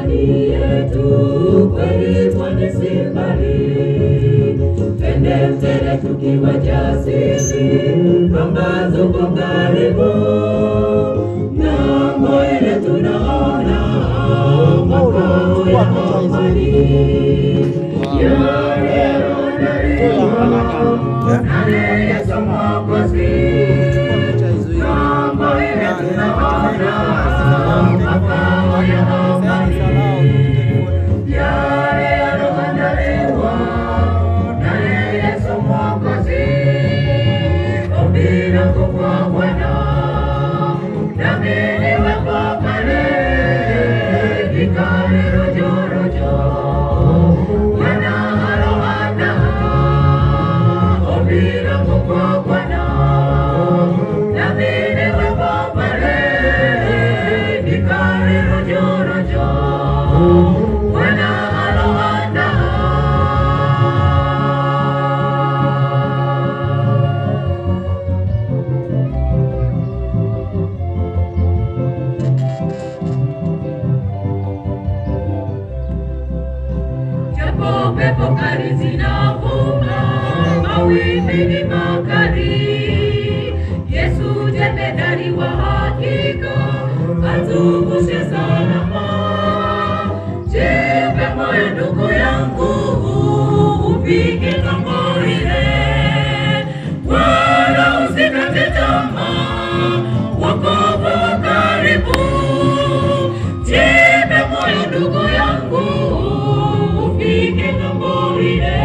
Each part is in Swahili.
ndani yetu, kweli pwani si mbali. Twende mbele tukiwa jasiri, kwamba tuko karibu ng'ambo ile tunaona makao ya amani. Yale yanayoandaliwa naye Yesu Mwokozi. Ng'ambo ile tunaona makao ya amani. Yale yanayoandaliwa naye Yesu Mwokozi. Ombi langu kwa Bwana, nami niwepo pale, nikale rojo rojo. Bwana aloandaa. Ombi langu kwa Bwana, nami niwepo pale, nikale rojo rojo. Bwana aloandaa. Japo pepo kali zinavuma, mawimbi ni makali. Yesu jemedari wa hakika, atuvushe salama. Jipe moyo ndugu yangu, ufike ng'ambo ile, wala usikate tamaa, wokovu wa karibu. Jipe moyo ndugu yangu, ufike ng'ambo ile,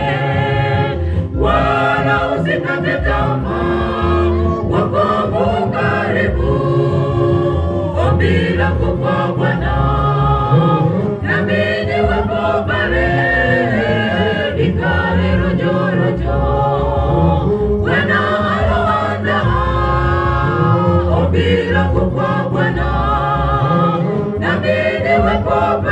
wala usikate tamaa, wokovu karibu. Ombi langu kwa Bwana, nami niwepo pale, nikale rojo rojo. Bwana aloandaa ombi langu kwa Bwana, nami niwepo pale